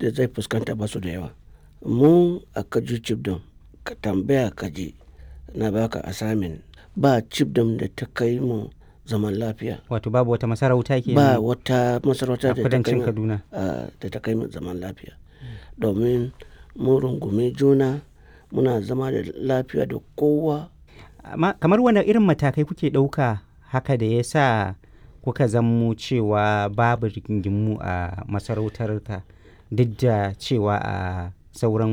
da zai fuskanta ba su da yawa mu a kaju chiefdom ka tambaya kaji na baka assignment ba chiefdom da ta kai mu zaman lafiya wato babu wata masarauta ke ba wata masarauta a da ta kai kudancin mu kaduna a- da ta kai mu zaman lafiya domin mun rungumi juna muna zama da lafiya da kowa amma kamar wani irin matakai kuke ɗauka haka da ya sa kuka zammo cewa babu rigingimu a masarautarka duk da cewa a sauran